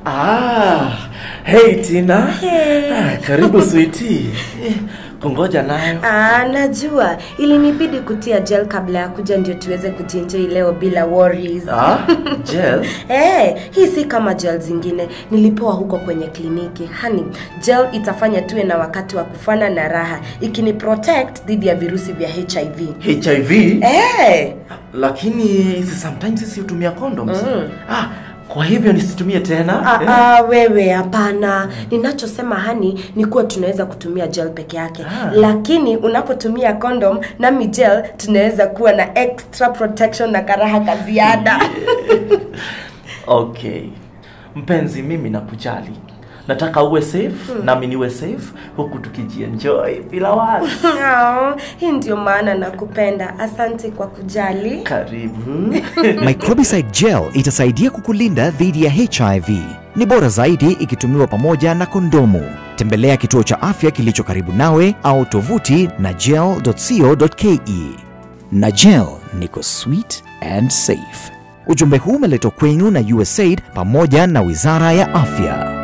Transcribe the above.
Ah, hey Tina. Ah, karibu sweetie. Eh, Kungoja nayo. Ah, najua ilinibidi kutia gel kabla ya kuja ndio tuweze kujienjoy leo bila worries. Ah, gel. Eh, hii si kama gel zingine nilipewa huko kwenye kliniki. Hani, gel itafanya tuwe na wakati wa kufana na raha, ikini protect dhidi ya virusi vya HIV. HIV. Eh, Lakini si sometimes sisi hutumia condoms. Ah, kwa hivyo nisitumie tena. Ah, Eh? ah, wewe hapana. Ninachosema hani ni kuwa tunaweza kutumia gel peke yake Ah. lakini unapotumia condom nami gel tunaweza kuwa na extra protection na karaha ka ziada. Okay. Mpenzi, mimi nakujali. Nataka uwe safe, nami niwe safe huku tukijienjoy bila wasi. Oh, hii ndio maana nakupenda. Asante kwa kujali. Karibu. Microbicide gel itasaidia kukulinda dhidi ya HIV. Ni bora zaidi ikitumiwa pamoja na kondomu. Tembelea kituo cha afya kilicho karibu nawe au tovuti na gel.co.ke. Na gel niko sweet and safe. Ujumbe huu umeletwa kwenu na USAID pamoja na Wizara ya Afya.